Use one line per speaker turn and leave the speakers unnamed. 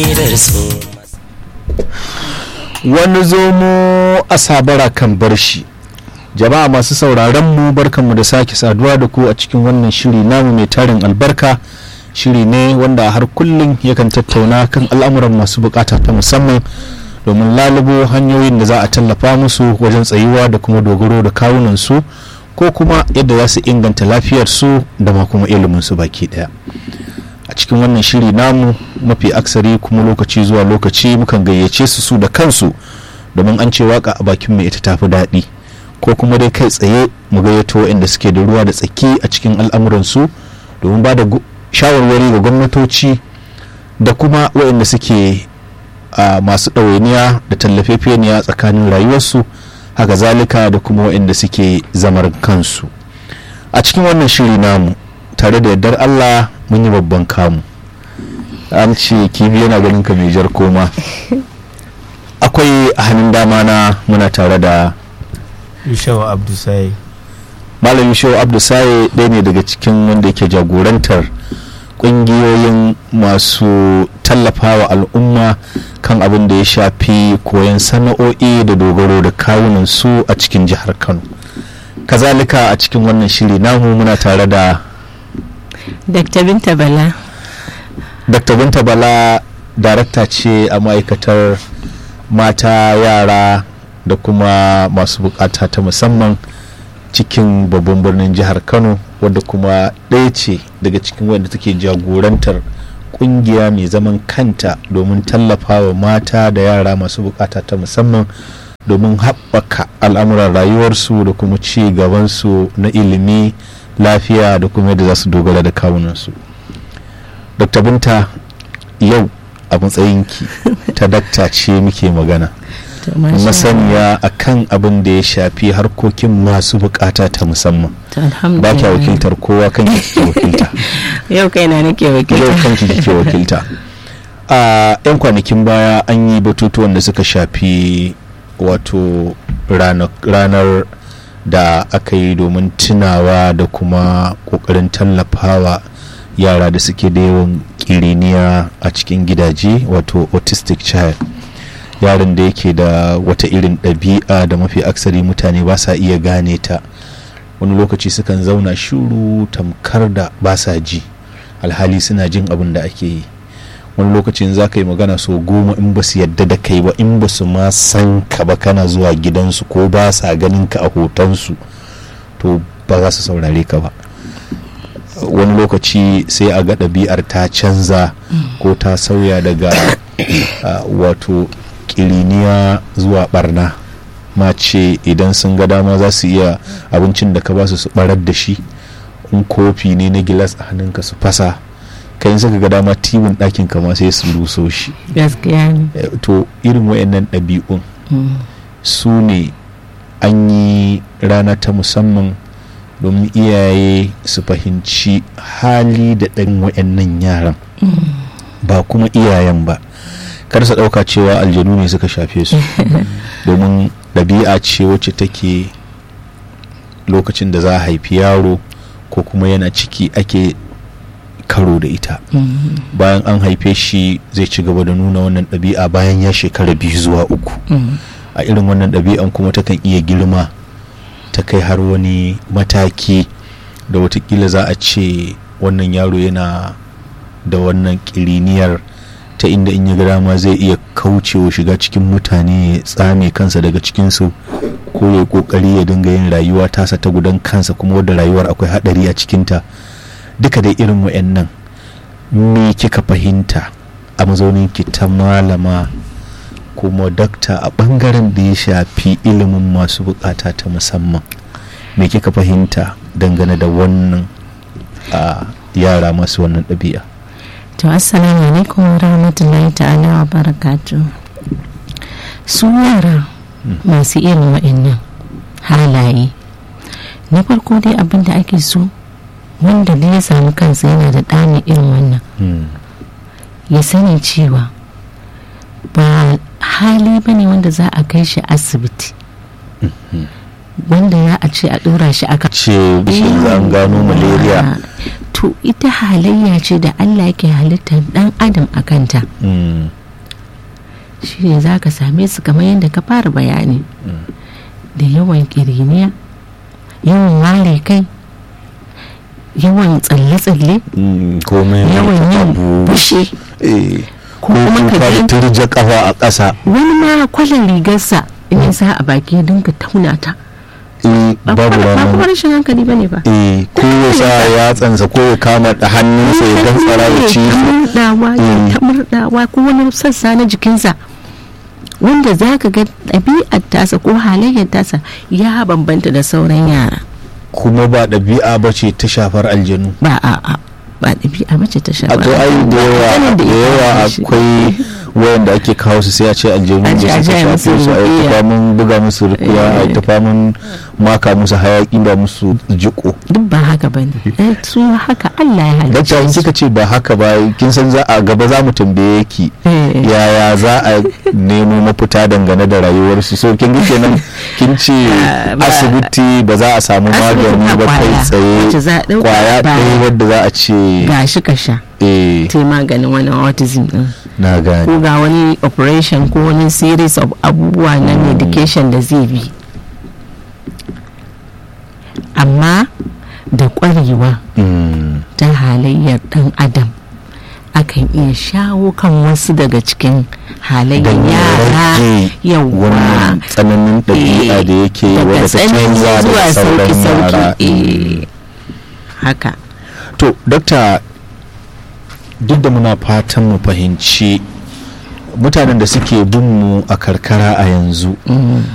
wani zomo a sabara kan bar shi jama'a masu sauraron mu barkanmu da sake saduwa da ku a cikin wannan shiri namu mai tarin albarka shiri ne wanda har kullum yakan tattauna kan al'amuran masu bukata ta musamman domin lalubo hanyoyin da za a tallafa musu wajen tsayuwa da kuma dogaro da kawunan su ko kuma yadda za su inganta lafiyar su da ma kuma ilimin su baki daya a cikin wannan shiri namu mafi aksari kuma lokaci zuwa lokaci mukan gayyace su su da kansu domin an ce waka a bakin mai ita tafi daɗi ko kuma dai kai tsaye mu gayyato waɗanda suke da ruwa da tsaki a cikin al'amuransu domin ba da shawarwari ga gwamnatoci da kuma waɗanda suke a masu ɗawainiya da tallafefeniya tsakanin rayuwarsu haka zalika da kuma waɗanda suke zamar kansu a cikin wannan shiri namu tare da yardar allah mun yi babban kamu an ce kibi yana ganin ka mai jar koma akwai a hannun dama na muna tare da
Yushawa Abdusaye.
malam yushewa abdusaye ɗaya ne daga cikin wanda yake jagorantar ƙungiyoyin masu tallafawa al'umma kan abin da ya shafi koyon sana'o'i da dogaro da kawunan su a cikin jihar kano kazalika a cikin wannan shiri namu muna tare da
Dr. Binta Bala.
dr binta bala darakta ce a ma'aikatar mata yara da kuma masu bukata ta musamman cikin babban birnin jihar kano wadda kuma ɗaya ce daga cikin wadda take jagorantar kungiya mai zaman kanta domin tallafawa mata da yara masu bukata ta musamman domin haɓaka al'amuran rayuwarsu da kuma ci gabansu na ilimi lafiya da kuma yadda za su dogara da kawunansu dr binta yau a matsayinki ta dakta ce muke magana
To, masha
masaniya a kan abin da ya shafi harkokin masu bukata ta musamman
Allah. To,
ba kya
alhamdulillah.
wakiltar kowa kan kike wakilta
Yau kaina nake
yau
wakilta.
kanki kike wakilta a yan kwanakin baya an yi batutuwan da suka shafi wato rana- ranar da aka yi domin tunawa da kuma kokarin tallafawa yara da suke da yawan kiriniya a cikin gidaje wato autistic child yaron da yake da wata irin ɗabi'a da mafi aksari mutane ba sa iya gane ta wani lokaci sukan zauna shuru tamkar da ba sa ji alhali suna jin abin da ake yi wani lokacin za ka yi magana so goma in ba su yadda da kai ba in ba su ma san ka ba kana zuwa gidansu ko ba sa ganin ka a hotonsu to ba za su saurare ka ba wani lokaci sai a ga ɗabi'ar ta canza ko ta sauya daga ah, wato kiriniya zuwa barna mace idan sun ga dama za su iya abincin da ka ba su su barar da shi in kofi ne na gilas a hannunka su fasa kai suka ga dama tibin ɗakin ka ma sai su ruso shi
Gaskiya ne.
Eh, to irin wayannan ɗabi'un
Mm.
su ne an yi rana ta musamman domin iyaye su fahimci hali da ɗan wayannan yaran ba kuma iyayen ba kar su ɗauka cewa aljanu ne suka shafe su domin ɗabi'a ce wacce take lokacin da za a haifi yaro ko kuma yana ciki ake karo da ita
Mm.
bayan an haife shi zai ci gaba da nuna wannan ɗabi'a bayan ya shekara biyu zuwa uku
Mm.
a irin wannan ɗabi'an kuma takan iya girma ta kai har wani mataki da watakila za a ce wannan yaro yana da wannan ƙiriniyar ta inda in ya ga dama zai iya kaucewa shiga cikin mutane ya tsame kansa daga cikinsu ko ya kokari ya dinga yin rayuwa tasa ta gudan kansa kuma wadda rayuwar akwai haɗari a cikinta duka dai irin wa'annan me kika fahimta a mazaunin ki ta malama kuma dakta a bangaren da ya shafi ilimin masu bukata ta musamman me kika fahimta dangane da wannan a yara masu wannan ɗabi'a
To assalamu alaikum wa rahmatullahi ta'ala wa barakatu. Su yara masu irin wa'annan halaye. Na farko dai abin da ake so wanda da ya samu kansa yana da ɗani irin wannan
Hmm.
ya sani cewa ba hali ba ne wanda za a kai shi asibiti. Wanda za a ce a ɗora shi aka
ce bishin an gano malaria
to to ita halayya ce da allah ke halittar dan adam a kanta
Mm.
shi ne za ka same su kamar yadda ka fara bayani da yawan kiriniya yawan ware kai yawan tsalle-tsalle
Mm, komai
yawan yin
abu
bushe
eh,
ko
ko
kuma ka
kuka da
ga
turja kafa a ƙasa
wani ma kwalan rigarsa in ya sa a baki ya dinka tauna ta
eh,
ba
babu
kuma ba kuma
ranar
rashin hankali bane ba
eh, ko ya sa yatsansa ko ya kama da hannunsa ya gantsara ya ci
ta murdawa ya
Mm.
ta murdawa ko wani sassa na jikinsa wanda za ka ga ɗabi'ar tasa ko halayyar tasa ya bambanta da sauran yara
kuma ba ɗabi'a ba ce ta shafar aljanu
ba a a ba ɗabi'a bace ta sha
a to ai da yawa
Maganar
da
ya
yawa
kawo shi.
akwai wayanda ake kawo su sai a ce aljanu
A
da
je a
suka
je a musu
shafe su a yi
ruqiyya.
ta famun buga musu rukuya a yi ta famun maka musu hayaki ba musu jiko
duk ba haka ba ne su haka Allah ya
dakta in
halicce su
kika ce ba haka ba kin san za a gaba za mu tambaye ki
Eh.
yaya za a nemo mafita dangane da rayuwarsu so kin ga kenan kin ce
Ah, ba-
asibiti ba za a samu
Asibiti
magani
ba
ba kai
kwaya,
tsaye
wacce za a ɗauka
kwaya
ba-
ɗaya wadda za a ce
ga shi ka sha
eh
ta maganin wani autism din
na gane
ko ga wani operation ko wani series of abubuwa na medication da zai bi amma da ƙwarewa
Mm.
ta halayyar ɗan adam akan iya shawo kan wasu daga cikin halayyar
don ya
yara
rage
yawa
wannan tsananin ɗabi'a da yake
daga
wadda ta
tsanani
canza da
zuwa
sauran yara
sauki-sauki eh, haka
to dokta duk da muna fatan mu fahimci mutanen da suke bin mu a karkara a yanzu